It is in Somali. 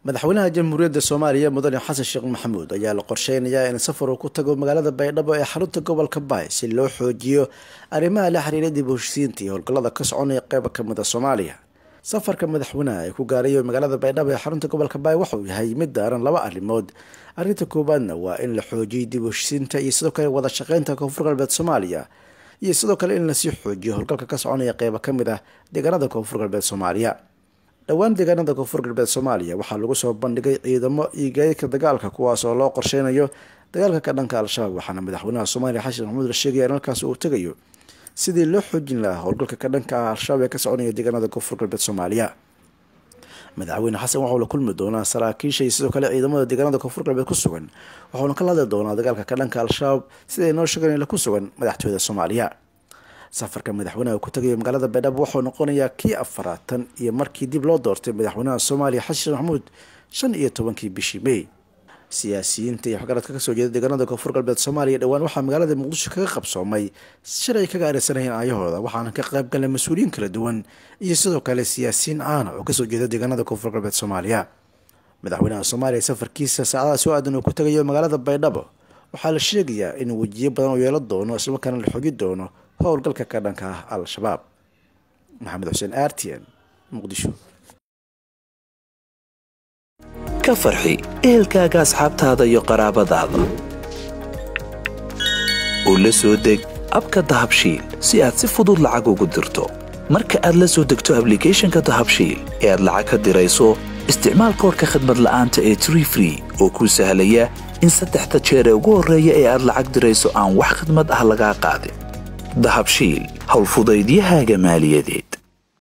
madaxweynaha jamhuuriyadda soomaaliya mudane xasan sheekh maxamuud ayaa la qorsheynayaa in safar uu ku tago magaalada baydhabo ee xarunta gobolka baay si loo xoojiyo arrimaha la xiriira dib u heshisiinta iyo howlgallada ka soconaya qeyba kamid a soomaaliya safarka madaxweynaha ee ku gaarayo magaalada baydhabo ee xarunta gobolka baay waxauu yahay mid daaran laba arrimood arrinta koowaadna waa in la xoojiyay dib u heshisiinta iyo sidoo kale wada shaqeynta koonfur galbeed soomaaliya iyo sidoo kale in lasii xoojiyo howlgalka ka soconaya qeyba kamid ah deegaanada koonfur galbeed soomaaliya dhowaan deegaanada koonfur galbeed soomaaliya waxaa lagu soo bandhigay ciidamo iyo gaadiidka dagaalka kuwaas oo loo qorsheynayo dagaalka ka dhanka al-shabaab waxaana madaxweynaha soomaaliya xasan maxamuud la sheegaya in halkaas uu tegayo sidii loo xoojin lahaa howlgalka ka dhanka ah al-shabaab ee ka soconaya deegaanada koonfur galbeed soomaaliya madaxweyne xasan waxauu la kulmi doonaa saraakiisha iyo sidoo kale ciidamada deegaanada koonfur galbeed ku sugan waxauna kala hadli doonaa dagaalka ka dhanka al-shabaab siday noo sheegeen ku sugan madaxtooyada soomaaliya safarka madaxweynaha ku tagayo magaalada baydhabo wuxuu noqonayaa kii afaraatan iyo markii dib loo doortay madaxweynaha soomaaliya xasan sheekh maxamuud shan iyo tobankii bishii may siyaasiyiinta iyo waxgaradka kasoo jeeda deegaanada koonfur galbeed soomaaliya dhowaan waxaa magaalada muqdisho kaga qabsoomay shalay kaga areysanayn aayahooda waxaana ka qayb galay mas-uuliyiin kala duwan iyo sidoo kale siyaasiyiin caana oo kasoo jeeda deegaanada koonfur galbeed soomaaliya madaxweynaha soomaaliya safarkiisa saacadaha soo aadan uu ku tagayo magaalada baydhabo waxaa la sheegayaa in wejiyo badan oo yeelo doono islamarkaana la xogi doono howlgalka ka dhanka ah al-shabaab maxamed xuseen r t n muqdisho ka farxi ehelkaaga asxaabtaada iyo qaraabadaada oo la soo deg abka dahabshiil si aad si fudud lacag ugu dirto marka aad la soo degto ablicathonka dahabshiil ee aad lacag ka dirayso isticmaal koorka khadmad la'aanta ee tree free oo kuu sahlaya in saddexda jeer ee ugu horreeya ee aad lacag dirayso aan wax khadmad ah lagaa qaadin dahabshiil howlfudaydiyahaaga maaliyadeed